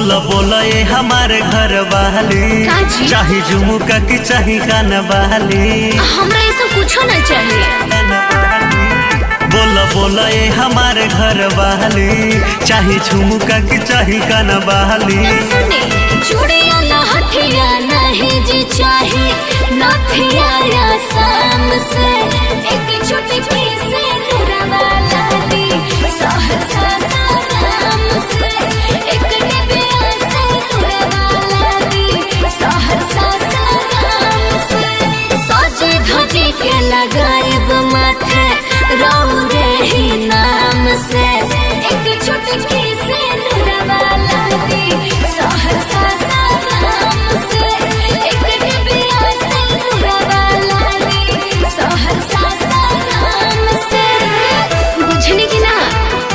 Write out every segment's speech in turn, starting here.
बोला बोला ये हमारे घर वाली का जी? चाहे झुमुका की चाहे कान वाली हमरा ये सब कुछो ना चाहिए बोला बोला ये हमारे घर वाली चाहे झुमुका की चाहे कान वाली सुने चूड़िया ना हथिया नहीं जी चाहे नथिया या शाम से एक छोटी की से वाला दी सहसा साराम से एक डिबिया से वाला दी सहसा साराम से सजे धजे के लगाएब माथे रहू रे ही नाम से एक छोटकी से वाला दी सहसा साराम से एक डिबिया से वाला दी सहसा साराम से बुझनी की ना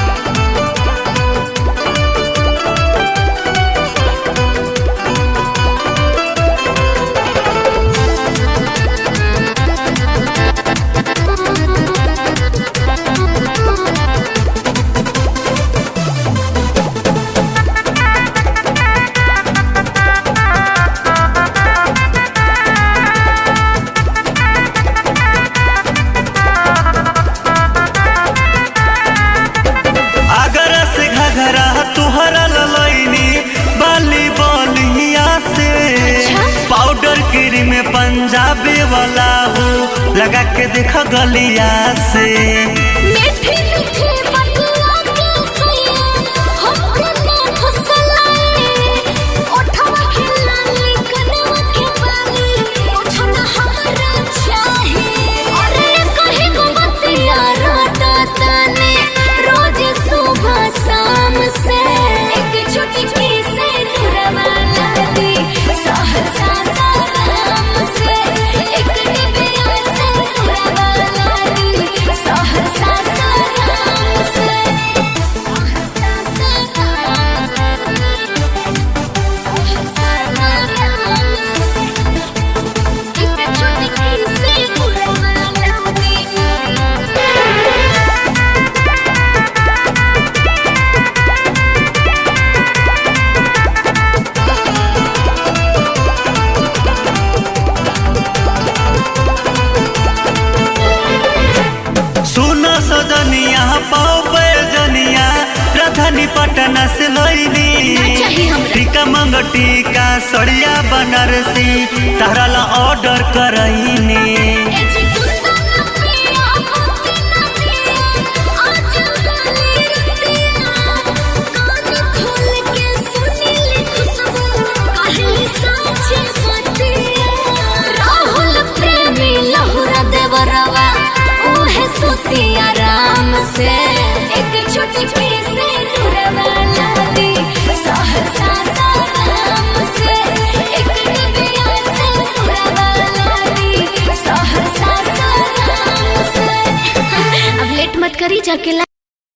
अगर से घघरा तुहरा ललैनी बाली बलिया से अच्छा? पाउडर क्रीम में पंजाबी वाला हो लगा के देख गलिया से मीठी मीठी बतिया के सैया हमके ना फसलाए ओठवा के लाली कनवा के बाली ओठना हमरा चाहे अरे कहीं को बतिया रोटा ताने रोज सुबह शाम से एक छोटी की से वाला दी सहसा साराम से एक डिबिया से वाला दी सहसा साराम से सहसा एक छोटी की से वाला दी सुनो सजनिया पाओ जनिया राजधानी पटना से लैनी चाहिए हमरा। टीका मंग टीका सड़िया बनारसी तारा ला ऑर्डर करैनी आराम से एक छोटी पीस वाला दी सहसा साराम से एक डिबिया से वाला दी सहसा साराम से अब लेट मत करी जाके ला